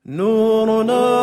نورنا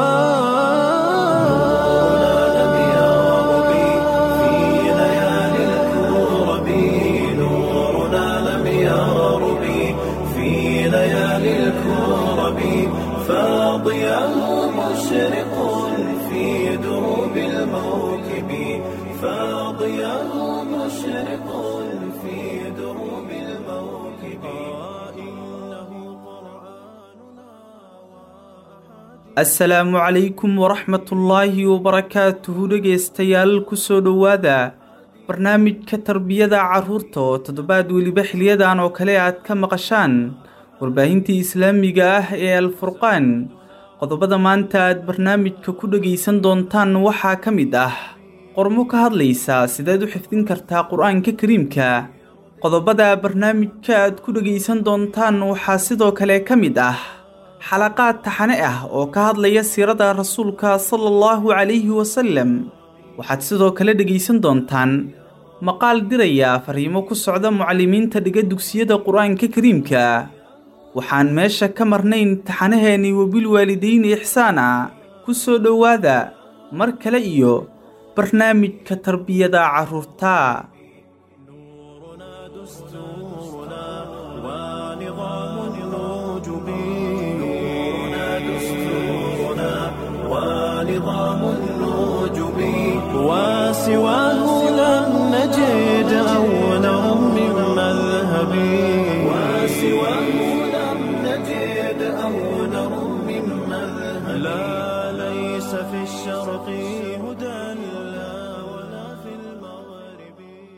لم يغرب في ليالي الكرب نورنا لم يغرب في ليالي الكرب فاضيا مشرق في دروب الموكب فاضيا مشرق في دروب الموكب إنه قرآننا asalaamu calaykum waraxmatullaahi wabarakaatuhu dhegaystayaal kusoo dhowaada barnaamijka tarbiyada carruurta oo toddobaad weliba xiliyadan oo kale aad ka maqashaan warbaahintii islaamiga ah ee alfurqaan qodobada maanta aad barnaamijka ku dhegaysan doontaan waxaa ka mid ah qormo ka hadlaysa sideed u xifdin kartaa qur-aanka kariimka qodobada barnaamijka aad ku dhegaysan doontaan waxaa sidoo kale ka mid ah xalaqaad taxane ah oo ka hadlaya siirada rasuulka sala allahu calayhi wasallam waxaad sidoo kale dhegaysan doontaan maqaal diraya fariimo ku socda mucallimiinta dhiga dugsiyada qur-aanka kariimka waxaan meesha ka marnayn taxanaheennii wabilwaalidayni ixsaana ku soo dhowaada mar kale iyo barnaamijka tarbiyada carruurta نورنا دستورنا ونظام الوجب نورنا دستورنا ونظام الوجب وسواه لم نجد أولا من مذهب وسواه لم نجد أولا من مذهب لا ليس في الشرق هدى لا ولا في المغرب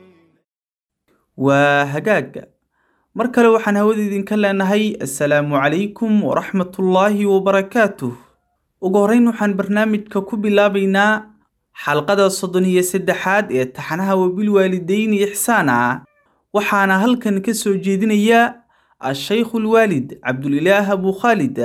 waa hagaag mar kale waxaan hawada idinka leenahay assalaamu calaykum waraxmatullaahi wabarakaatuh ugu horrayn waxaan barnaamijka ku bilaabaynaa xalqada soddon iyo saddexaad ee taxanaha wabilwaalidayni ixsaana waxaana halkan ka soo jeedinaya ashaykhu lwaalid cabdulilaah abu khaalid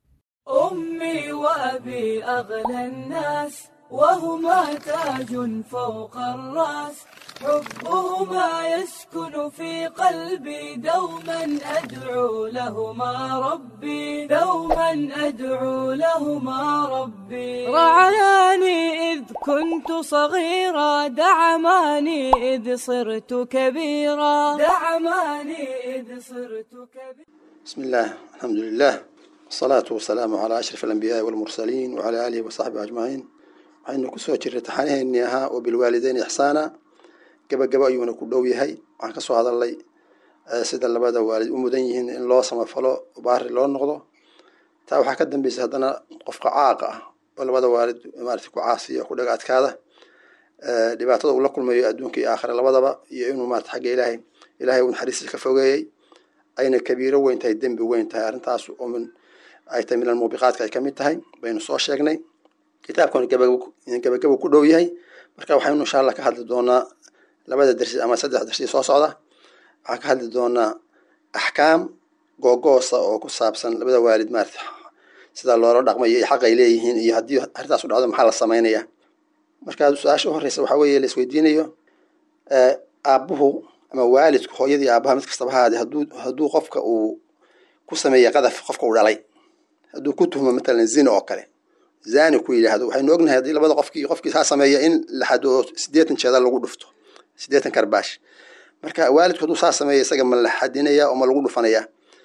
أمي وأبي أغلى الناس وهما تاج فوق الرأس حبهما يسكن في قلبي دوما أدعو لهما ربي دوما أدعو لهما ربي رعاني إذ كنت صغيرا دعماني إذ صرت كبيرا دعماني إذ صرت كبيرا بسم الله الحمد لله والصلاة والسلام على أشرف الأنبياء والمرسلين وعلى آله وصحبه أجمعين waxaynu kusoo jirnay taxanaheennii ahaa oo bilwaalideyn ixsaana gabagaba ayuuna ku dhow yahay waxaan kasoo hadalnay eh, sida labada waalid u mudan yihiin in loo samafalo baari loo noqdo taa waxaa ka dambeysay haddana qofka caaqa ah oo labada waalid maarata ku caasiya ku dhaga adkaada eh, dhibaatada uu la kulmayo adduunka iyo aakhira labadaba iyo inuu maarata xagga ilaahay ilaahay uu naxariistiisa ka fogeeyey ayna kabiiro weyn tahay dembi weyn tahay arrintaas oo min ay tahay min almuubiqaadka ay ka mid tahay baynu soo sheegnay kitaabkan gabagabo ku dhow yahay marka waxaynu insha allah ka hadli doonaa labada dersi ama saddex dersi soo socda waxaan ka hadli doonaa axkaam googoosa oo ku saabsan labada waalid maarata sida loola dhaqmayo iyo xaq ay leeyihiin iyo haddii arrintaas u dhacdo maxaa la samaynaya marka su-aasha u horeysa waxaa weeye la isweydiinayo eh, aabbuhu ama waalidku hooyadii aabbaha mid kastaba ha ahaadee hadduu hadduu qofka uu ku sameeya qadaf qofka uu dhalay hadduu ku tuhmo matalan zina oo kale zani ku yidhaahdo waxaynu ognahay haddii labada qofkii qofkii saa sameeya in la xado oo siddeetan jeeda lagu dhufto siddeetan karbaash marka waalidku hadduu saa sameeya isaga ma la xadinaya oo ma lagu dhufanaya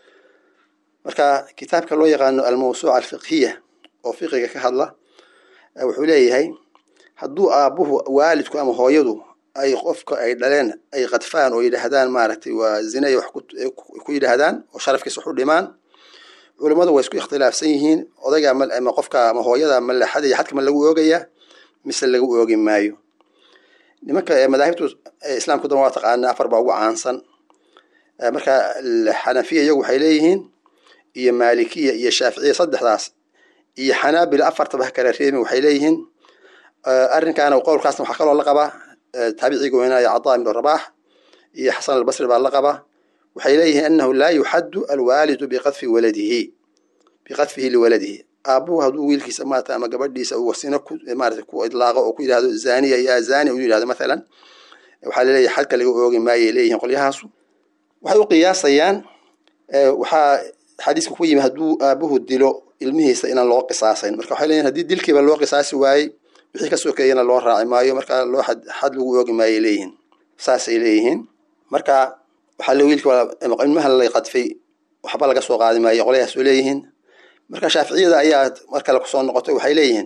marka kitaabka loo yaqaano almawsuuca alfiqhiya oo fiqiga ka hadla eh, wuxuu leeyahay hadduu aabbuhu waalidku ama hooyadu ay qofka ay dhaleen ay qadfaan oo yidhaahdaan maaragtay waa zina iyo wax ku- eh, ku yidhaahdaan oo sharafkiisa wax u dhimaan culimmadu way isku ikhtilaafsan yihiin odayga ama ama qofka ama hooyada ma la xadaya xadka ma lagu oogaya mise lagu oogi maayo nimanka eh, madaahibtu eh, islaamku dan waa taqaana afar baa ugu caansan Eh, marka l- xanafiya iyagu waxay leeyihiin iyo maalikiya iyo shaaficiya saddexdaas iyo xanaabila afartaba ha kala reebin waxay leeyihiin eh, arrinkaana qowlkaasna waxaa kaloo la qabaa eh, taabiciga weynaayo cadaa ibnu rabaax iyo xasan albasri baa la qabaa waxay leeyihiin anahu laa yuxaddu alwaalidu biqadfi waladihi biqadfihi liwaladihi aabuhu hadduu wiilkiisa maarata ama gabadhiisa uu wasino ku maarata ku idlaaqo oo ku yidhahdo zaniya yaa zani uu yidhahdo mathalan waxaa laleeyahay xadka laga oogi maayay leeyihiin qolyahaasu waxay u qiyaasayaan waxaa xadiiska ku yimi hadduu aabuhu dilo ilmihiisa inaan loo qisaasayn marka waxay leeyihin hadii dilkiiba loo qisaasi waayey wixii ka sokeeyana loo raaci maayo marka loo xad xad lagu oogi maayay leeyihiin saasay leeyihiin marka waxaa le wiilka ilmaha la qadfay waxba laga soo qaadi maayo qolyahaas oo leeyihiin marka shaaficiyada ayaa mar kale kusoo noqotay waxay leeyihiin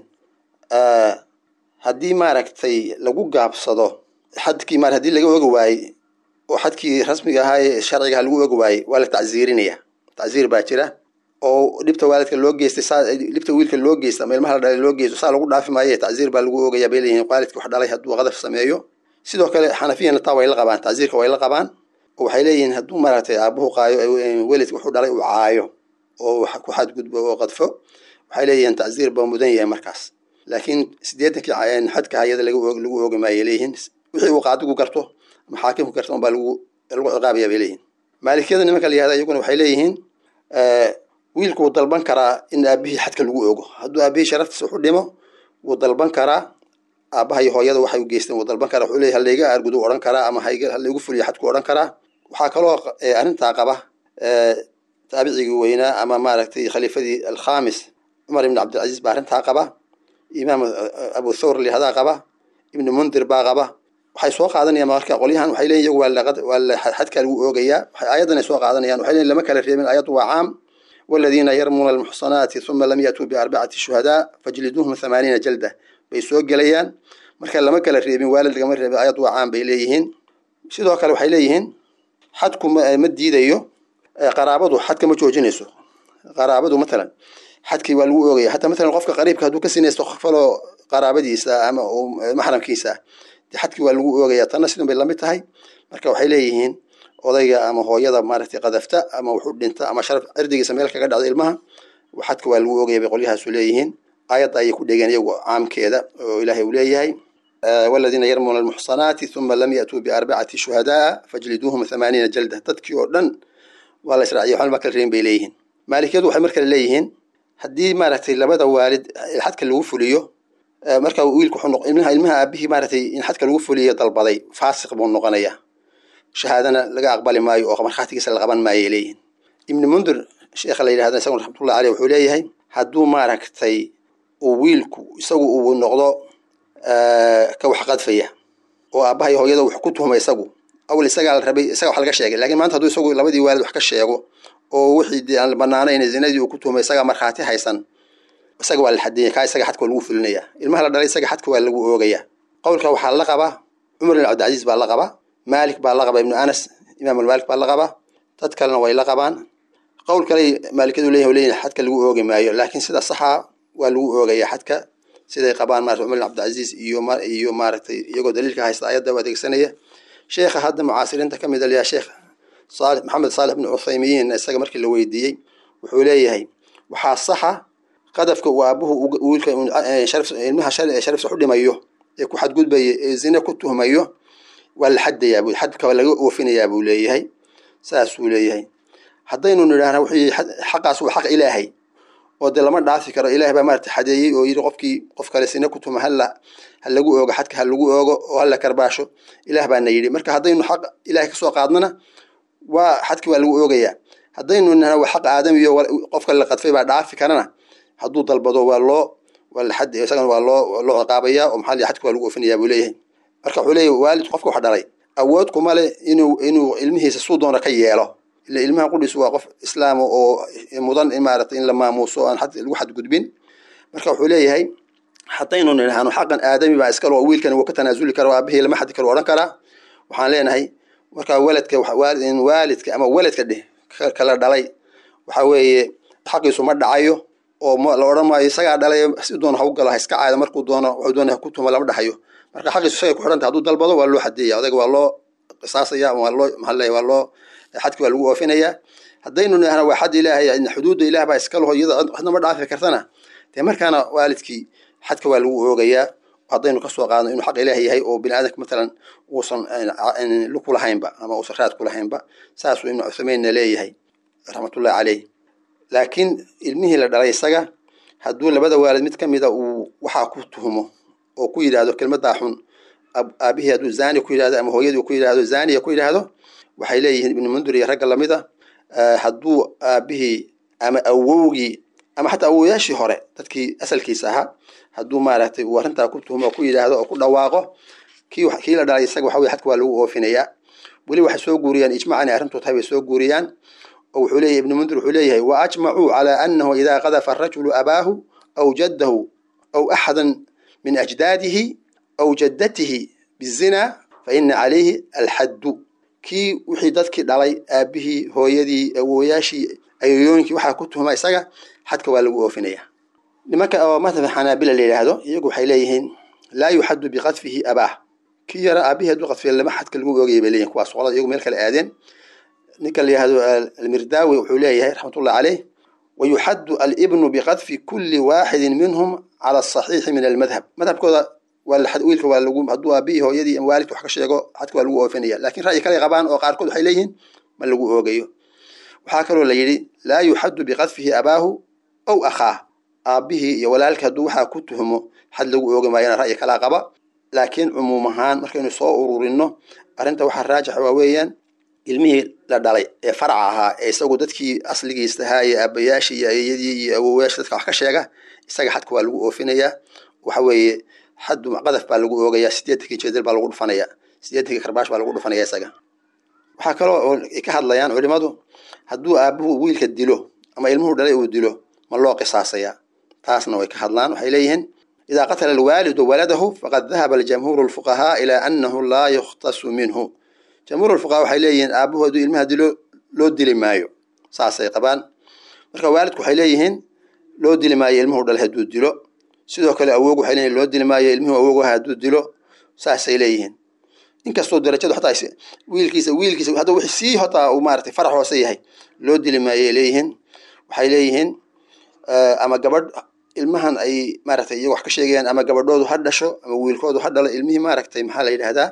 haddii maaragtay lagu gaabsado xadkii mar hadii laga ogi waayey oo xadkii rasmiga ahaa ee sharcigaha lagu ogi waayey waa la tacziirinaya tacziir baa jira oo dhibta waalidka loo geystay saa dhibta wiilka loo geysta ama ilmaha la dhalay loo geysto saa lagu dhaafi maaye tacziir baa lagu ogayaa bay leeyihin waalidka wax dhalay hadduu qadaf sameeyo sidoo kale xanafiyana taa way la qabaan tacziirka way la qabaan oo waxay leeyihiin hadduu maaragtay aabuhu qaayo welidka wuxuu dhalay uu caayo oo ku xadgudbo oo qadfo waxay leeyihiin tacziir baa mudan yahay markaas laakiin siddeetankii xadka hayada lagu oogi maayay leeyihiin wixii uu qaadigu garto ama xaakimku garto unbaa lagu lagu ciqaabaya bay leeyihin maalikiyada nimanka la yihahda iyaguna waxay leeyihiin wiilku wuu dalban karaa in aabihii xadka lagu ogo hadduu aabihii sharaftiisa wuxu dhimo wuu dalban karaa aabaha iyo hooyada waxay u geysteen wuu dalban karaa wuxuu leeyahy halayga aargudu odhan karaa ama halaygu fuliyo xadku odhan karaa waxaa kaloo arrintaa qaba taabicigii weynaa ama maaragtay khaliifadii alkhamis cumar ibn cabdilcaziiz baa arrintaa qaba imaam abu thawr lihadaa qaba ibnu mundir baa qaba waxay soo qaadanayaan marka qolyahan waxay leeyihin iyagu waa la xadkaa lagu oogayaa waxay aayaddan ay soo qaadanayaan waxay leeyihin lama kala reebin aayaddu waa caam والذين يرمون المحصنات ثم لم يأتوا بأربعة شهداء فجلدوهم ثمانين جلدة bay soo gelayaan marka lama kala reebin waalid lagama reebin ayad waa caan bay leeyihiin sidoo kale waxay leeyihiin xadku ma diidayo qaraabadu xadka ma joojinayso qaraabadu matalan xadkii waa lagu oogaya hataa matalan qofka qariibka hadduu ka sinaysto faloo qaraabadiisa ama maxramkiisa de xadkii waa lagu oogaya tanna sidun bay lamid tahay marka waxay leeyihiin odayga ama hooyada maaragtay qadafta ama wuxuu dhinta ama sharaf cirdigiisa meel kaga dhacda ilmaha xadka waa lagu oogaya bay qolyahaasu leeyihiin aayadda ayay ku dhegeen iyagu caamkeeda oo ilaahay uu leeyahay waladiina yarmuuna almuxsanaati uma lam yatuu biarbacati shuhadaa fajliduuhum thamaaniina jalda dadkii oo dhan waa la israaciya waxba ma kala reebin bay leeyihiin maalikiyadu waxay mar kale leeyihiin haddii maaragtay labada waalid xadka lagu fuliyo marka wiilku ilmaha ilmaha aabihii maaragtay in xadka lagu fuliyo dalbaday faasiq buu noqonayaa shahaadana laga aqbali maayo oo markhaatigiisa la qaban maayo ay leeyihiin ibni mundir sheekha la yidhahda isaguna raxmatullahi aleyh wuxuu leeyahay hadduu maaragtay uu wiilku isagu uu noqdo ka wax qadfaya oo aabbaha iyo hooyada wax ku tuhma isagu awal isagaa la rabay isaga wax laga sheegay lakiin maanta hadduu isagu labadii waalid wax ka sheego oo wixii dee aan banaanayn zinadii uu ku tuhmay isagaa markhaati haysan isaga waa la xadiyay kaa isaga xadka waa lagu fulinaya ilmaha la dhalay isaga xadka waa lagu oogaya qowlka waxaa la qaba cumar ibn cabdilcaziiz baa la qaba maalik baa la qaba ibnu anas imaam almaalik baa la qaba dad kalena way la qabaan qowl kale maalikadu leeyahy leeyahy xadka lagu oogi maayo laakiin sida saxa waa lagu oogaya xadka siday qabaan maarata cumar ibn cabdilcaziiz iyo iyo maaragtay iyagoo daliilka haysta ayadda u adeegsanaya sheekha hadda mucaasiriinta ka mid a liyaa sheekh saali maxamed saalix ibnu cuthaymiyiin isaga markii la weydiiyey wuxuu leeyahay waxaa saxa qadafka uu aabuhu wiilka ilmaha sharifsa u dhimayo ee ku xadgudbaya ee zine ku tuhmayo waa la xadayaa bu xadka waa laga oofinayaa buu leeyahay saasuu leeyahay haddaynu nidhaahna wuxuu xaqaas waa xaq ilaahay oo dee lama dhaafi karo ilaah baa maarata xadeeyey oo yidhi qofkii qof kale sine ku tuhma hala ha lagu oogo xadka ha lagu oogo oo hala karbaasho ilaah baana yidhi marka haddaynu xaq ilahay kasoo qaadnana waa xadkii waa lagu oogayaa haddaynu nidhahna waa xaq aadamiyo qof kale la qadfay baa dhaafi karana hadduu dalbado waa loo waa la xad isagana waa loo loo ciqaabaya oo maxaa la xadka waa lagu oofinayaa buu leeyahay marka wuxuu leeyahy waalid qofka wax dhalay awood kuma le inuu inuu ilmihiisa suu doona ka yeelo ila ilmaha qudhiisu waa qof islaama oo mudan in maaragtay in la maamuuso aan lagu xadgudbin marka wuxuu leeyahay haddaynu nidhahno xaqan aadami baa iskale oo wiilkan wuu ka tanaasuli kara oo aabihii lama xadi karo odhan karaa waxaan leenahay marka waladka waalidka ama waladka dheh kala dhalay waxa weeye xaqiisu ma dhacayo oo la odhan maayo isagaa dhalay si doona hagu galo ha iska caado markuu doono wuxuu doona ha ku tumo lama dhaxayo marka xaqiisu isagay ku xidhanta hadduu dalbado waa loo xadeeya odayga waa loo qisaasaya waa loo maxaa leeyahy waa loo xadki waa lagu oofinayaa haddaynu nidhahna waa xad ilaahay xuduudda ilaah baa iska laho iyada cidna ma dhaafi kartana dee markaana waalidkii xadka waa lagu oogayaa haddaynu kasoo qaadno inuu xaq ilaah yahay oo bini aadamka matalan uusan ku lahaynba ama uusan raad ku lahaynba saasuu ibnu cuthamaynna leeyahay raxmatullahi caleyh laakiin ilmihii la dhalay isaga hadduu labada waalid mid ka mida uu waxaa ku tuhmo oo ku yidhaahdo kelmaddaa xun aabihii hadduu zani ku yidhahdo ama hooyadii ku yidhahdo zaniya ku yidhaahdo waxay leeyihiin ibnu mundur iyo ragga lamida hadduu aabihii ama awowgii ama xataa awoyaashii hore dadkii asalkiisa ahaa hadduu maaragtay uu arrintaa ku tuhmo oo ku yidhaahdo oo ku dhawaaqo kii kii la dhalay isaga waxa weye xadka waa lagu oofinayaa weli waxay soo guuriyaan ijmac inay arrintu tahay bay soo guuriyaan oo wuxuu leeyahay ibnu mundir wuxuu leeyahay wa ajmacuu calaa annahu idaa qadafa arajulu abaahu aw jaddahu aw axadan min ajdaadihi aw jaddatihi bizina fa ina calayhi alxaddu kii wixii dadkii dhalay aabihii hooyadii awooyaashii ayooyooyinkii waxaa ku tuhma isaga xadka waa lagu oofinaya nimanka oo madhaba xanaabila la yidhaahdo iyagu waxay leeyihiin laa yuxaddu biqadfihi abaah kii yara aabihii hadduu qadfiya lama xadka lagu oogaya bay leeyihin kuwaas qolada iyagu meel kale aadeen ninka la yihahdo almirdaawi wuxuu leeyahay raxmatullah caleyh wayuxaddu alibnu biqadfi kuli waaxidin minhum cala asaxiixi min almadhab madhabkooda wiilka waa lagu hadduu aabihii hooyadii ama waalidka wax ka sheego xadka waa lagu oofinaya lakin ra'yi kale qabaan oo qaarkood waxay leeyihiin ma lagu oogayo waxaa kaloo la yidhi laa yuxaddu biqadfihi abaahu aw akhaah aabihii iyo walaalkii hadduu waxaa ku tuhmo xad lagu oogi maayana ra'yi kalaa qaba laakiin cumuum ahaan markaynu soo ururino arrinta waxaa raajixa waa weeyaan ilmihii la dhalay ee faraca ahaa ee isagu dadkii asligiisa ahaa iyo aabayaashii iyo ayadii iyo awowayaashii dadka wax ka sheega isaga xadka waa lagu oofinayaa waxa weeye xaddu qadaf baa lagu oogayaa sideetankii jeedal baa lagu dhufanaya sideetankii karbaash baa lagu dhufanaya isaga waxaa kaloo ay ka hadlayaan culimadu hadduu aabuhu wiilka dilo ama ilmuhu dhalay uu dilo ma loo qisaasaya taasna way ka hadlaan waxay leeyihiin idaa qatala alwaalidu waladahu faqad dahaba aljamhuuru lfuqahaa ilaa annahu laa yukhtasu minhu jamhuur lfuqahaa waxay leeyihiin aabuhu hadduu ilmaha dilo loo dili maayo saasay qabaan marka waalidku waxay leeyihiin loo dili maayo ilmuhu dhalay hadduu dilo sidoo kale awoog waxay leeyihin loo dili maayo ilmuhu awoogaha hadduu dilo saasay leeyihiin inkastoo darajadu hataa wiilkiisa wiilkiisa hadda wixii sii hataa uu maaratay farax hoose yahay loo dili maayay leeyihiin waxay leeyihiin ama gabadh ilmahan ay maaragtay iyago wax ka sheegayaan ama gabadhoodu ha dhasho ama wiilkoodu ha dhalo ilmihii maaragtay maxaa la yidhahdaa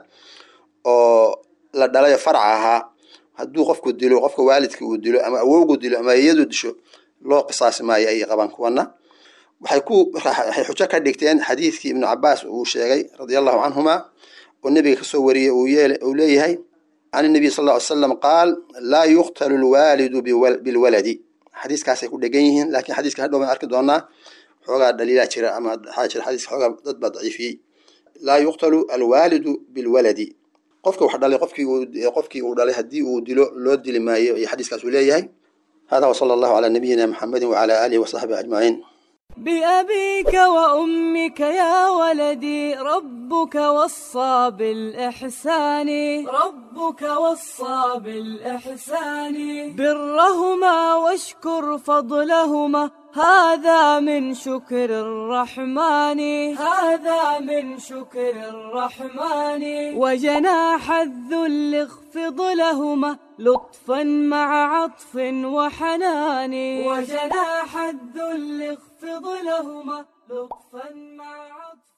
oo la dhalayo faraca ahaa hadduu qofku dilo qofka waalidka uu dilo ama awowgu dilo ama iyadu disho loo qisaasi maayo ayay qabaan kuwana waxay ku waxay xujo ka dhigteen xadiidkii ibnu cabaas uu sheegay radia allahu canhuma oo nebiga kasoo wariyey uu leeyahay can nabiy sal ll ly slam qaal laa yuqtalu lwaalidu bilwaladi xadiiskaasay ku dhegan yihiin lakin xadiiska hadhow baan arki doonaa xoogaa dhaliilaa jira ama waxaa jira xadiiska xoogaa dad baa daciifiyey laa yuqtalu alwaalidu bilwaladi qofka wax dhalay qofkii uu qofkii uu dhalay haddii uu dilo loo dili maayo iyo xadiiskaas uu leeyahay hada wasala allahu calaa nabiyina muxamedin wacala aalihi wasaxbihi ajmaciin بأبيك وأمك يا ولدي ربك وصى بالإحسان ربك وصى بالإحسان برهما واشكر فضلهما هذا من شكر الرحمن هذا من شكر الرحمن وجناح الذل اخفض لهما لطفا مع عطف وحنان وجناح الذل اخفض لهما لطفا مع عطف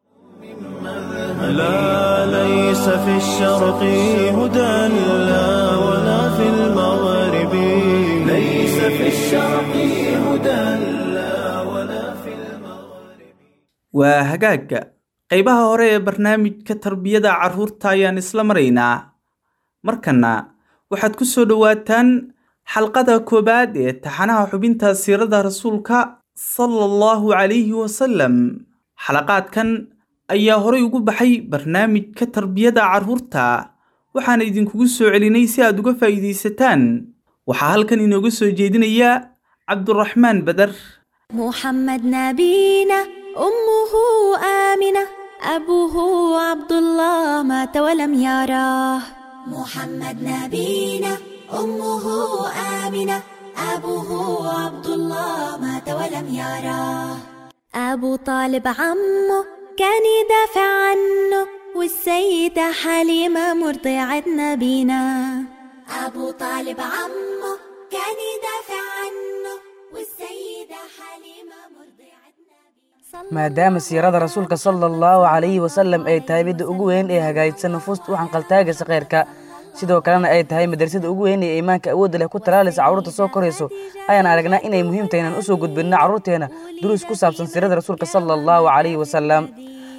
لا ليس في الشرق هدى لا ولا في المغرب ليس في الشرق هدى لا ولا في المغرب waa hagaagga qaybaha hore ee barnaamijka tarbiyada carruurta ayaan isla maraynaa markanna waxaad ku soo dhowaataan xalqada koowaad ee taxanaha xubinta siirada rasuulka sala allahu calayhi wasalam xalaqaadkan ayaa horay ugu baxay barnaamijka tarbiyada carruurta waxaana idinkugu soo celinay si aad uga faa'iidaysataan waxaa halkan inooga soo jeedinaya cabduraxmaan badar محمد نبينا أمه آمنة أبوه عبد الله مات ولم يراه محمد نبينا أمه آمنة أبوه عبد الله مات ولم يراه أبو طالب عمه كان يدافع عنه والسيدة حليمة مرضعة نبينا أبو طالب عمه كان يدافع عنه والسيدة حليمة مرضعة نبينا maadaama siirada rasuulka sala allahu calayhi wasalam ay tahay midda ugu weyn ee hagaajisa nufuusta u xanqaltaagaysa khayrka sidoo kalena ay tahay madrasada ugu weyn ee iimaanka awoodda leh ku talaalaysa carruurta soo korayso ayaan aragnaa inay muhiim tahay inaan usoo gudbinno carruurteena duruus ku saabsan siirada rasuulka sala allahu calayhi wasalam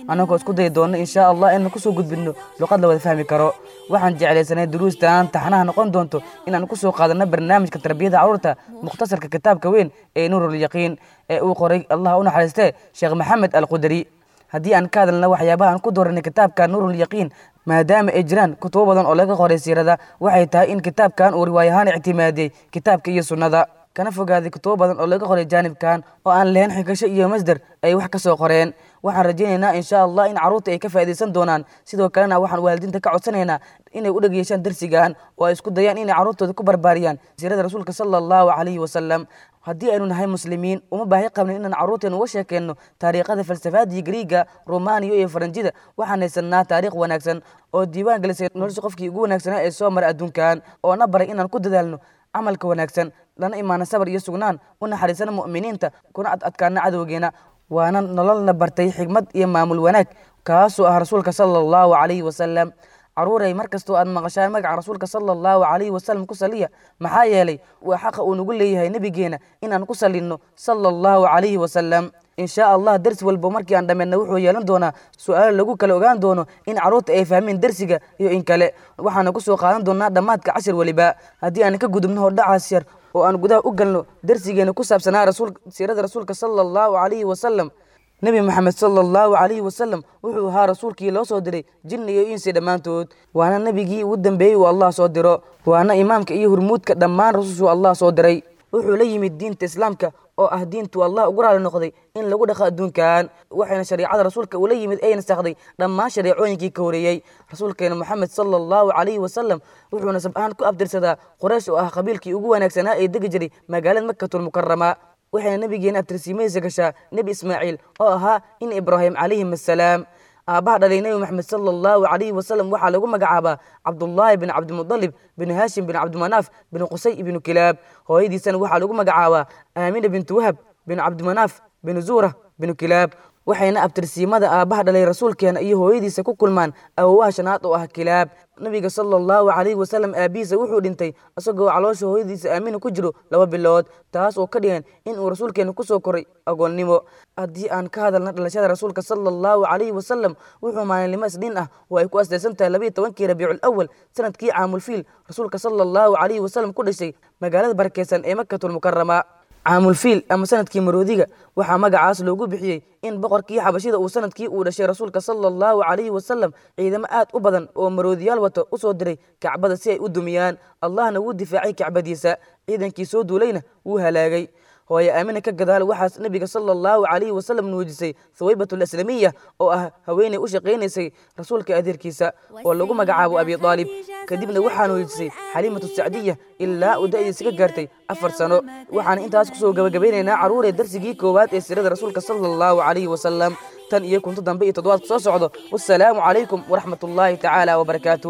annagoo isku dayi doona insha allah inaan kusoo gudbinno luqad la wada fahmi karo waxaan jeclaysanay duruustan taxnaha noqon doonto inaan kusoo qaadanno barnaamijka tarbiyada carruurta mukhtasarka kitaabka weyn ee nuurulyaqiin ee uu qoray allah u naxariistee sheekh maxamed alqudari haddii aan ka hadalna waxyaabaha aan ku dooranay kitaabka nuurulyaqiin maadaama ay jiraan kutubo badan oo laga qoray siirada waxay tahay in kitaabkan uu riwaayahaan ictimaadiyey kitaabka iyo sunnada kana fogaaday kutubo badan oo laga qoray jaanibkan oo aan lahayn xigasho iyo masder ay wax ka soo qoreen waxaan rajaynaynaa insha allah in carruurta ay ka faa'iidaysan doonaan sidoo kalena waxaan waalidiinta ka codsanaynaa inay u dhegyeeshaan darsigan oo ay isku dayaan inay carruurtooda ku barbaariyaan siirada rasuulka sala allahu calayhi wasalam haddii aynu nahay muslimiin uma baahi qabnin inaan carruurteena uga sheekeenno taariikhada falsafaadii griiga romaniya iyo faranjida waxaan haysanaa taariikh wanaagsan oo diiwaan gelisay nolosha qofkii ugu wanaagsanaa ee soo maray adduunkan oo na baray inaan ku dadaalno camalka wanaagsan lana imaano sabar iyo sugnaan u naxariisana mu'miniinta kuna ad adkaana cadowgeena waana nololna bartay xigmad iyo maamul wanaag kaasoo ah rasuulka sala allahu calayhi wasalam caruuray mar kastoo aad maqashaan magaca rasuulka sala allahu calayhi wasalam ku saliya maxaa yeelay waa xaqa uu nagu leeyahay nebigeena inaan ku salinno sala allahu calayhi wasalam insha allah dersi walba markii aan dhammeedna wuxuu yeelan doonaa su-aalo lagu kala ogaan doono in carruurta ay fahmeen dersiga iyo in kale waxaana ku soo qaadan doonaa dhammaadka cashir weliba haddii aan ka gudubno hordhacaas yar oo aan gudaha u galno dersigeena ku saabsanaa rasuul siirada rasuulka sala allahu calayhi wasalam nebi moxamed sala allahu calayhi wasalam wuxuu ahaa rasuulkii loo soo diray jinni iyo insi dhammaantood waana nebigii ugu dambeeyey uu allah soo diro waana imaamka iyo hurmuudka dhammaan rasuushuu allah soo diray wuxuu la yimid diinta islaamka oo ah diintuu allah ugu raali noqday in lagu dhaqo adduunkan waxayna shariicada rasuulka ula yimid ay nasakhday dhammaan shareecooyinkii ka horeeyey rasuulkeena moxamed sala allahu calayhi wasalam wuxuuna sab ahaan ku abtirsadaa qoraysh oo ah qabiilkii ugu wanaagsanaa ee degi jiray magaalada makatulmukarama waxayna nebigeena abtirsiimaysa gashaa nebi ismaaciil oo ahaa in ibraahim calayhim assalaam aabbaha dhalay nebi moxamed sala allahu calayhi wasalam waxaa lagu magacaabaa cabdullaahi bin cabdimudalib bin haashim bin cabdimanaaf bin qusay ibnu kilaab hooyadiisana waxaa lagu magacaabaa aamina bintu wahab bin cabdimanaaf bin zuura binu kilaab waxayna abtirsiimada aabbaha dhalay rasuulkeena iyo hooyadiisa ku kulmaan awowaha shanaad oo ah kilaab nabiga sala allahu calayhi wasalam aabihiisa wuxuu dhintay isagoo caloosha hooyadiisa aamina ku jiro laba bilood taas oo ka dhigan in uu rasuulkeena kusoo koray agoonnimo haddii aan ka hadalna dhalashada rasuulka sala allahu calayhi wasalam wuxuu maalinimo isdhiin ah oo ay ku astaysan tahay labayo tobankii rabiicul awal sanadkii caamulfiil rasuulka sala allahu calayhi wasalam ku dhashay magaalada barakeysan ee makatulmukarama caamulfiil ama sanadkii maroodiga waxaa magacaas loogu bixiyey in boqorkii xabashida uu sanadkii uu dhashay rasuulka sala allahu calayhi wasalam ciidamo aad u badan oo maroodiyaal wato u soo diray kacbada si ay u dumiyaan allahna wuu difaacay kacbadiisa ciidankii soo duulayna wuu halaagay hooye aamina ka gadaal waxaas nebiga sala allahu calayhi wasalam nuujisay thawaybatul aslamiya oo ah haweeney u shaqaynaysay rasuulka adeerkiisa oo lagu magacaabo abi aalib kadibna waxaa nuujisay xaliimatu sacdiya ilaa uu da'diisa ka gaartay afar sano waxaan intaas kusoo gabagabaynaynaa carruuree darsigii koowaad ee sirada rasuulka sala allahu calayhi wasalam tan iyo kunto dambe iyo toddobaadka soo socdo wassalaamu calaykum waraxmat ullaahi tacaala wabarakaatu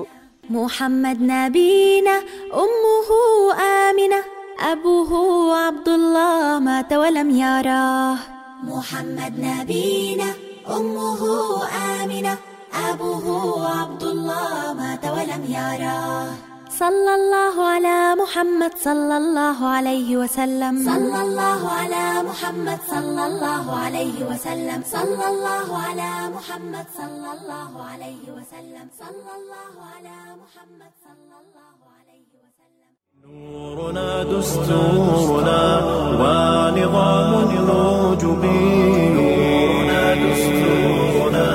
محمد نبينا أمه آمنة أبوه عبد الله مات ولم يراه محمد نبينا أمه آمنة أبوه عبد الله مات ولم يراه صلى الله على محمد صلى الله عليه وسلم صلى الله على محمد صلى الله عليه وسلم صلى الله على محمد صلى الله عليه وسلم صلى الله على محمد صلى الله عليه وسلم نورنا دستورنا ونظام الوجب نورنا دستورنا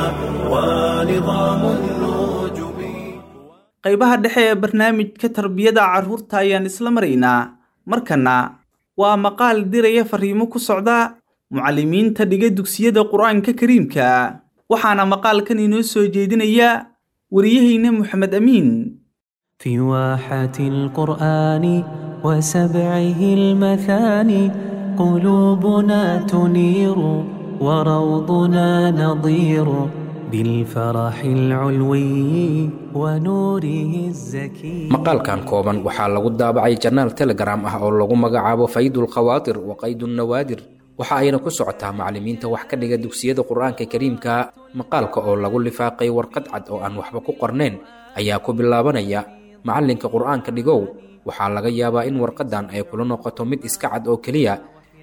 ونظام الوجب qaybaha dhexe ee barnaamijka tarbiyada carruurta ayaan isla maraynaa markana waa maqaal diraya fariimo ku socda mucallimiinta dhiga dugsiyada qur-aanka kariimka waxaana maqaalkan inoo soo jeedinaya wariyahayna moxamed amiin في واحة القرآن وسبعه المثاني قلوبنا تنير وروضنا نضير بالفرح العلوي ونوره الزكي maqaalkan kooban waxaa lagu daabacay janaal telegram ah oo lagu magacaabo faydul khawaatir wa qaydun nawaadir waxa ayna ku socotaa macallimiinta wax ka dhiga dugsiyada qur-aanka kariimka maqaalka oo lagu lifaaqay warqad cad oo aan waxba ku qornayn ayaa ku bilaabanaya macallinka qur-aanka dhigow waxaa laga yaabaa in warqadan ay kula noqoto mid iska cad oo keliya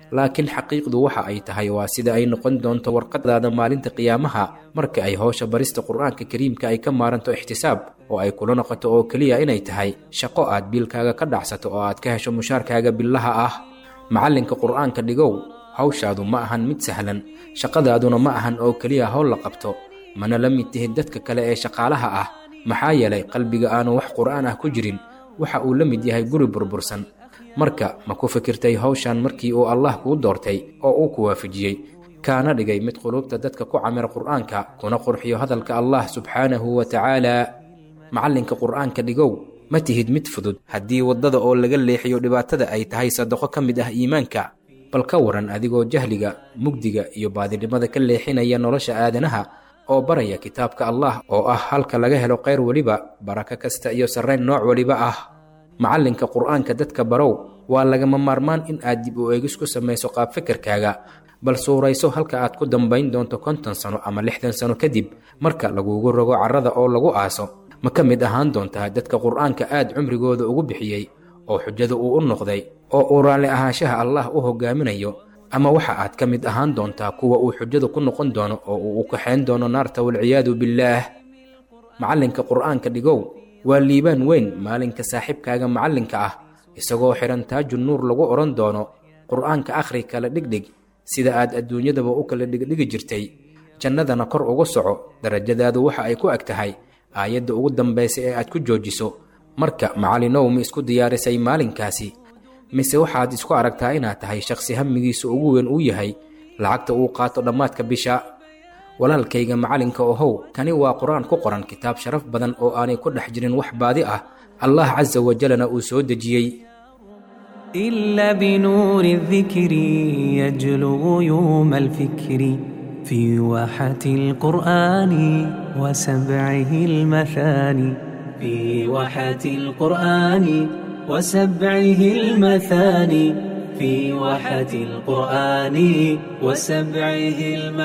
laakiin xaqiiqdu waxa ay tahay waa sida ay noqon doonto warqadaada maalinta qiyaamaha marka ay howsha barista qur-aanka kariimka ay ka maaranto ixtisaab oo ay kula noqoto oo keliya inay tahay shaqo aad biilkaaga ka dhacsato oo aad ka hesho mushaarkaaga billaha ah macallinka qur-aanka dhigow hawshaadu ma ahan mid sahlan shaqadaaduna ma ahan oo keliya howl la qabto mana la mid tihid dadka kale ee shaqaalaha ah maxaa yeelay qalbiga aanu wax qur'aan ah ku jirin waxa uu la mid yahay guri burbursan marka ma ku fikirtay hawshan markii uu allah kuu doortay oo uu ku waafajiyey kaana dhigay mid quluubta dadka ku camira qur'aanka kuna qurxiyo hadalka allah subxaanahu wa tacaala macallinka qur'aanka dhigow ma tihid mid fudud haddii waddada oo laga leexiyo dhibaatada ay tahay sadaqo ka mid ah iimaanka bal ka waran adigoo jahliga mugdiga iyo baadinimada ka leexinaya nolosha aadanaha oo baraya kitaabka allah oo ah halka laga helo khayr weliba barako kasta iyo sarrayn nooc weliba ah macallinka qur'aanka dadka barow waa lagama maarmaan in aad dib u eegis ku samayso qaab fikirkaaga bal suurayso halka aad ku dambayn doonto konton sano ama lixdan sano kadib marka lagugu rogo carrada oo lagu aaso ma ka mid ahaan doontaa dadka qur'aanka aad cumrigooda ugu bixiyey oo xujada uu u noqday oo uu raalli ahaanshaha allah u hogaaminayo ama waxa aad ka mid ahaan doontaa kuwa uu xujada ku noqon doono oo uu u kaxayn doono naarta walciyaadu billaah macallinka qur'aanka dhigow waa liibaan weyn maalinka saaxiibkaaga macallinka ah isagoo xidhan taaju nuur lagu odhan doono qur'aanka akhri kala dhigdhig sida aad adduunyadaba u kala dhigdhigi jirtay jannadana kor ugu soco darajadaadu waxa ay ku eg tahay aayadda ugu dambaysa ee aad ku joojiso marka macallinow ma isku diyaarisay maalinkaasi mise waxaad isku aragtaa inaad tahay shakhsi hamigiisa ugu weyn uu yahay lacagta uu qaato dhammaadka bisha walaalkayga macallinka ohow kani waa qur-aan ku qoran kitaab sharaf badan oo aanay ku dhex jirin wax baadi ah allah casa wajalana uu soo dejiyey إلا بنور الذكر يجلو غيوم الفكر في واحة القرآن وسبعه المثاني في واحة القرآن وسبعه المثاني في واحة القرآن وسبعه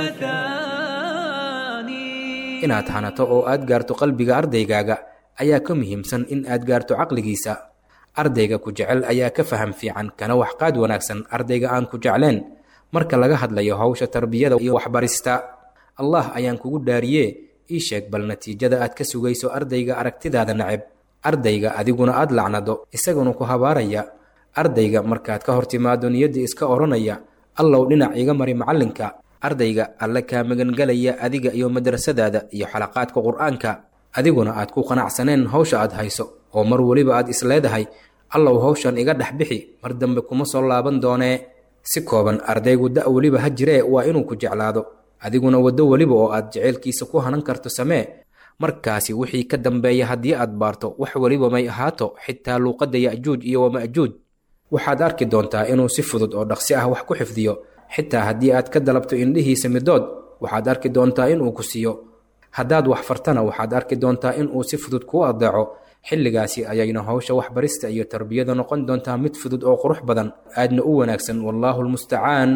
المثاني inaad hanato oo aad gaarto qalbiga ardaygaaga ayaa ka muhiimsan in aad gaarto caqligiisa ardayga ku jecel ayaa ka faham fiican kana waxqaad wanaagsan ardayga aan ku jecleen marka laga hadlayo hawsha tarbiyada iyo waxbarista allah ayaan kugu dhaariye ii sheeg bal natiijada aad ka sugayso ardayga aragtidaada naceb ardayga adiguna aad lacnado isaguna ku habaaraya ardayga markaad ka hor timaado niyadda iska odhanaya allow dhinac iga mari macallinka ardayga alle kaa magangelaya adiga iyo madrasadaada iyo xalaqaadka qur-aanka adiguna aad ku qanacsaneen hawsha aad hayso oo mar weliba aad isleedahay allow hawshan iga dhex bixi mar dambe kuma soo laaban doonee si kooban ardaygu da' weliba ha jiree waa inuu ku jeclaado adiguna waddo weliba oo aad jeceylkiisa ku hanan karto samee markaasi wixii ka dambeeya haddii aad baarto wax weliba may ahaato xitaa luuqadda ya'juuj iyo wama'juuj waxaad arki doontaa inuu si fudud oo dhaqsi ah wax ku xifdiyo xitaa haddii aad ka dalabto indhihiisa midood waxaad arki doontaa inuu ku siiyo haddaad wax fartana waxaad arki doontaa inuu si fudud kuu adeeco xilligaasi ayayna howsha waxbarista iyo tarbiyada noqon doontaa mid fudud oo qurux badan aadna u wanaagsan wallaahu lmustacaan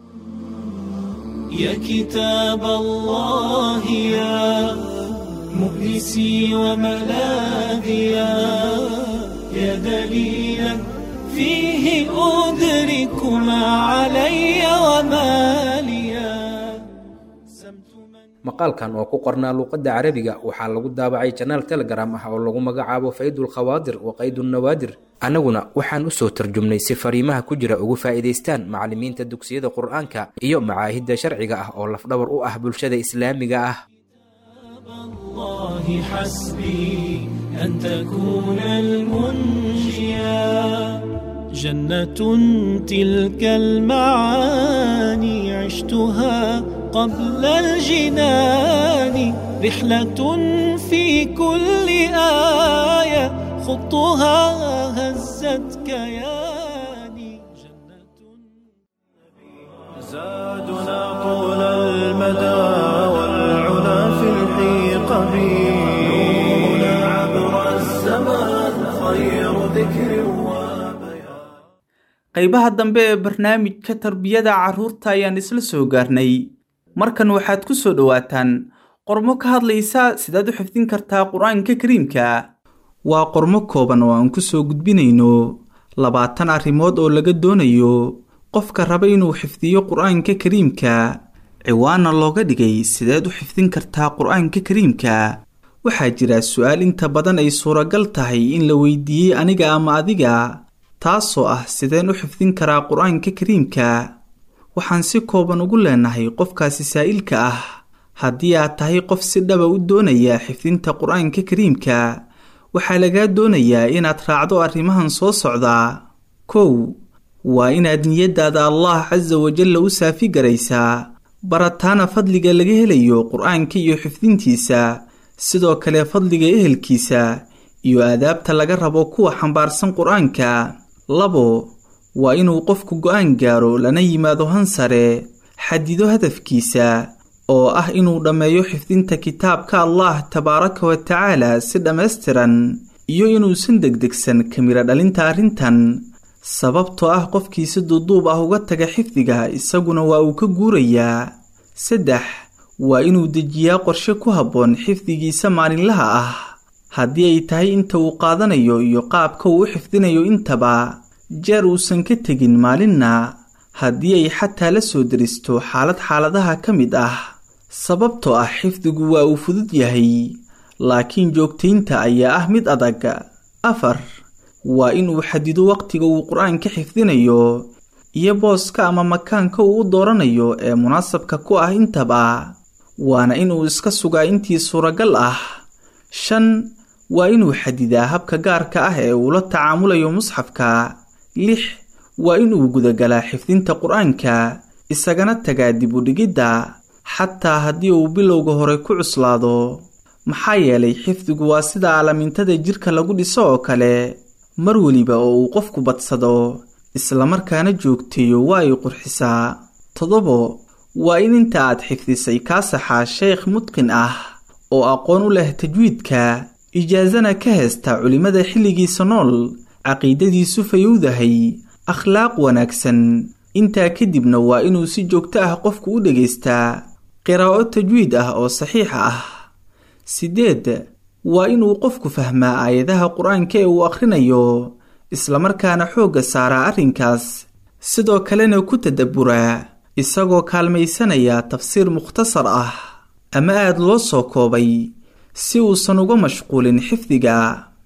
يا كتاب الله يا مؤنسي وملاذيا يا دليلا فيه أدرك ما علي وما ليا سمت من maqaalkan oo ku qornaa luuqadda carabiga waxaa lagu daabacay janaal telegram ah oo lagu magacaabo faydul khawaadir wa qaydunawaadir annaguna waxaan u soo tarjumnay si fariimaha ku jira ugu faa'iidaystaan macallimiinta dugsiyada qur-aanka iyo macaahidda sharciga ah oo lafdhabar u ah bulshada islaamiga ah الله حسبي أن تكون المنجيا جنة تلك المعاني عشتها قبل الجنان رحلة في كل آية خطها هزت كياني جنة زادنا طول المدى والعلا في الحيق نورنا عبر الزمان خير ذكر وبيان qaybaha dambe ee barnaamijka tarbiyada carruurta ayaan isla soo gaarnay markan waxaad ku soo dhowaataan qormo ka hadlaysa sidaad u xifdin kartaa qur-aanka kariimka waa qormo kooban oo aan ku soo gudbinayno labaatan arrimood oo laga doonayo qofka raba inuu xifdiyo qur-aanka kariimka ciwaana looga dhigay sideed u xifdin kartaa qur-aanka kariimka waxaa jira su-aal inta badan ay suuragal tahay in la weydiiyey aniga ama adiga taasoo ah sideen u xifdin karaa qur-aanka kariimka waxaan si kooban ugu leenahay qofkaasi saa'ilka ah haddii aad tahay qof si dhaba u doonaya xifdinta qur-aanka kariimka waxaa lagaa doonayaa inaad raacdo arrimahan soo socdaa kow waa inaad niyaddaada allah casa wajalla u saafi garaysaa barataana fadliga laga helayo qur-aanka iyo xifdintiisa sidoo kale fadliga ehelkiisa iyo aadaabta laga rabo kuwa xambaarsan qur-aanka labo waa inuu qofku go-aan gaaro lana yimaado hansare xadido hadafkiisa oo ah inuu dhammeeyo xifdinta kitaabka allah tabaaraka wa tacaala si dhammaystiran iyo inuusan degdegsan kamira dhalinta arrintan sababtoo ah qofkii si duuduub ah uga taga xifdiga isaguna waa uu ka guurayaa saddex waa inuu dejiyaa qorshe ku habboon xifdigiisa maalinlaha ah haddii ay tahay inta uu qaadanayo iyo qaabka uu u xifdinayo intaba jeer uusan ka tegin maalinna haddii ay xataa la soo deristo xaalad xaaladaha ka mid ah sababtoo ah xifdigu waa uu fudud yahay laakiin joogtaynta ayaa ah mid adag afar waa inuu xadido waqtiga uu qur-aanka xifdinayo iyo booska ama makaanka uu u dooranayo ee munaasabka ku ah intaba waana inuu iska sugaa intii suuragal ah shan waa inuu xadidaa habka gaarka ah ee uu la tacaamulayo musxafka lix waa inuu gudagalaa xifdinta qur-aanka isagana tagaa dib u dhigidda xataa haddii uu bilowga hore ku cuslaado maxaa yeelay xifdigu waa sida alamintada jidhka lagu dhiso oo kale mar weliba oo uu qofku badsado islamarkaana joogteeyo waa ay qurxisaa toddobo waa in inta aad xifdisay kaa saxaa sheekh mudqin ah oo aqoon u leh tajwiidka ijaasana ka heesta culimmada xilligiisa nool caqiidadiisu fayowdahay akhlaaq wanaagsan intaa kadibna waa inuu si joogto ah qofku u dhegaystaa qiraa'o tajwiid ah oo saxiixa ah siddeed waa inuu qofku fahmaa aayadaha qur-aanka ee uu akhrinayo islamarkaana xoogga saaraa arrinkaas sidoo kalena ku tadabburaa isagoo kaalmaysanaya tafsiir mukhtasar ah ama aad loo soo koobay si uusan uga mashquulin xifdiga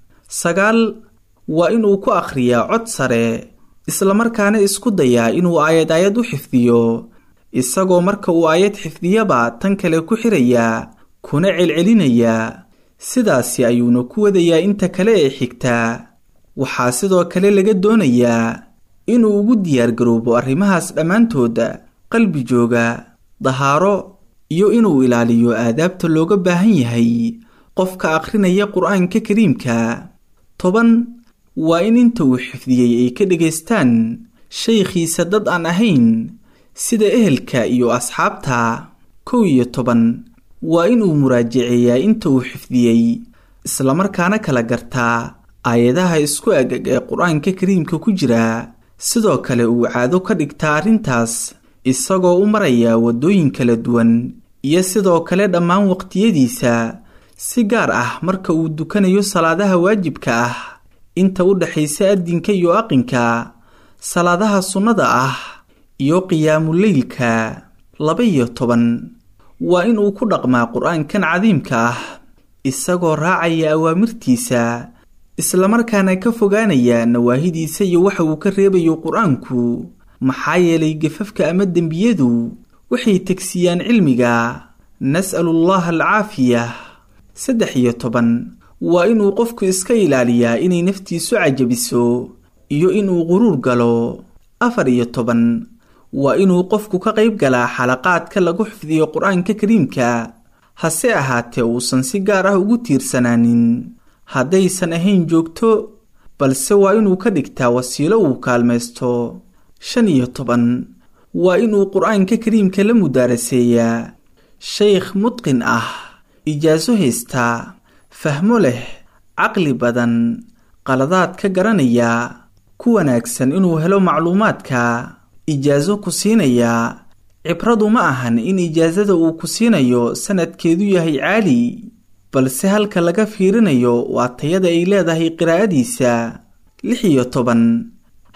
sagaal waa inuu ku akhriyaa cod sare islamarkaana isku dayaa inuu aayad aayad u xifdiyo isagoo marka uu aayad xifdiyaba tan kale ku xirayaa kuna celcelinayaa sidaasi ayuuna ku wadayaa inta kale ee xigtaa waxaa sidoo kale laga doonayaa inuu ugu diyaargaroobo arrimahaas dhammaantood qalbi jooga dahaaro iyo inuu ilaaliyo aadaabta looga baahan yahay qofka akhrinaya qur-aanka kariimka toban waa in inta uu xifdiyey ay ka dhegaystaan shaykhiisa dad aan ahayn sida ehelka iyo asxaabta kow iyo toban waa inuu muraajaceeyaa inta uu xifdiyey islamarkaana kala gartaa aayadaha isku agag ee qur-aanka kariimka ku jira sidoo kale uu caado ka dhigtaa arrintaas isagoo u maraya waddooyin kala duwan iyo sidoo kale dhammaan waqtiyadiisa si gaar ah marka uu dukanayo salaadaha waajibka ah inta u dhexaysa addinka iyo aqinka salaadaha sunnada ah iyo qiyaamuleylka laba iyo toban waa inuu ku dhaqmaa qur-aankan cadiimka ah isagoo raacaya awaamirtiisa islamarkaana ka fogaanaya nawaahidiisa iyo waxa uu ka reebayo qur-aanku maxaa yeelay gafafka ama dembiyadu waxay tegsiyaan cilmiga nas'alu allaha alcaafiya saddex iyo toban waa inuu qofku iska ilaaliyaa inay naftiisu cajabiso iyo inuu quruur galo afar iyo toban waa inuu qofku ka qayb galaa xalaqaadka lagu xifdiyo qur-aanka kariimka hase ahaatee uusan si gaar ah ugu tiirsanaanin haddaysan ahayn joogto balse waa inuu ka dhigtaa wasiilo uu kaalmaysto shan iyo toban waa inuu qur-aanka kariimka la mudaaraseeyaa shaykh mudqin ah ijaaso haystaa fahmo leh caqli badan qaladaad ka garanaya ku wanaagsan inuu helo macluumaadka ijaaso ku siinayaa cibradu ma ahan in ijaasada uu ku siinayo sanadkeedu yahay caali balse halka laga fiirinayo waa tayada ay leedahay qiraa'adiisa lix iyo toban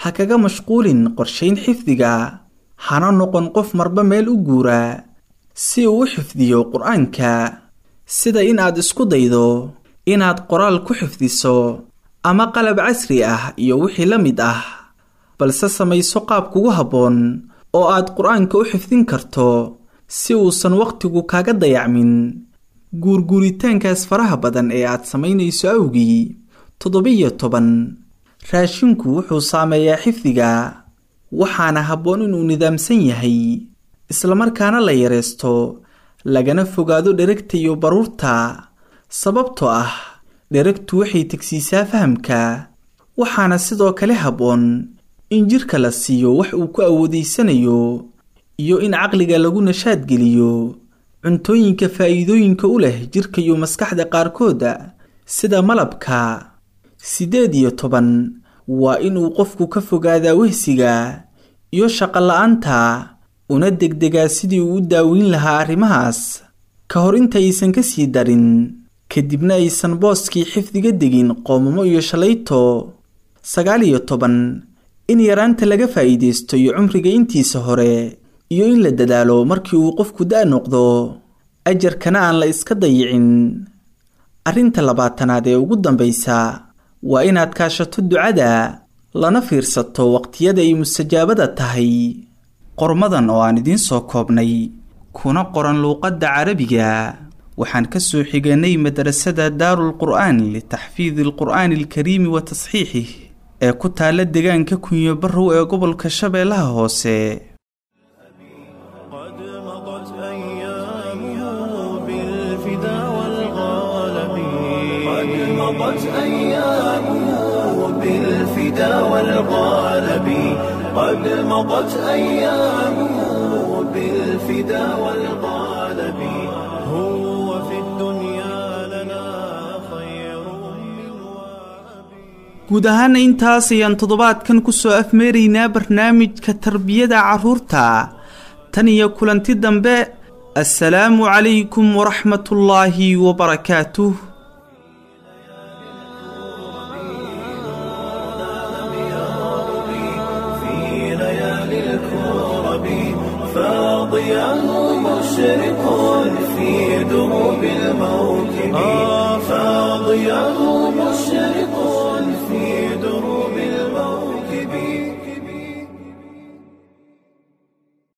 ha kaga mashquulin qorshayn xifdiga hana noqon qof marba meel u guura si uu u xifdiyo qur-aanka sida in aad isku daydo inaad qoraal ku xifdiso ama qalab casri ah iyo wixii la mid ah balse samayso qaab kugu habboon oo aad qur-aanka u xifdin karto si uusan wakhtigu kaaga dayacmin guurguuritaankaas faraha badan ee aad samaynayso awgii toddoba-iyo toban raashinku wuxuu saameeyaa xifdiga waxaana habboon inuu nidaamsan yahay islamarkaana la yareysto lagana fogaado dheragta iyo baruurta sababtoo ah dheragtu waxay tegsiisaa fahamka waxaana sidoo kale habboon in jidhka la siiyo wax uu ku awoodaysanayo iyo in caqliga lagu nashaad geliyo cuntooyinka faa'iidooyinka u leh jidhka iyo maskaxda qaarkooda sida malabka siddeed iyo toban waa inuu qofku ka fogaadaa wehsiga iyo shaqola'aanta una degdegaa sidii uu u daaweyn lahaa arrimahaas ka hor intaysan ka sii darin kadibna aysan booskii xifdiga degin qoomamo iyo shalayto sagaal iyo toban in yaraanta laga faa'iidaysto iyo cumriga intiisa hore iyo in la dadaalo markii uu qofku da' noqdo ajarkana aan la iska dayicin arrinta labaatanaad ee ugu dambaysa waa inaad kaashato ducada lana fiirsato waqtiyada ay mustajaabada tahay qormadan oo aan idiin soo koobnay kuna qoran luuqadda carabiga waxaan ka soo xiganay madrasada daarul qur'aan litaxfiidi alqur'aani alkariimi wa tasxiixih ee ku taalla deegaanka kunyo barrow ee gobolka shabeellaha hoose قد مضت أيامه بالفدا والغالب قد مضت أيامه بالفدا والغالب قد مضت أيامه بالفدا والغالب هو في الدنيا لنا خير من وأبي guud ahaana intaas ayaan toddobaadkan ku soo afmeeraynaa barnaamijka tarbiyada carruurta tan iyo kulanti dambe assalaamu calaykum waraxmatullaahi wabarakaatuh في ليالي الكرب فاضياه مشرق في دروب الموكب فاضياه مشرق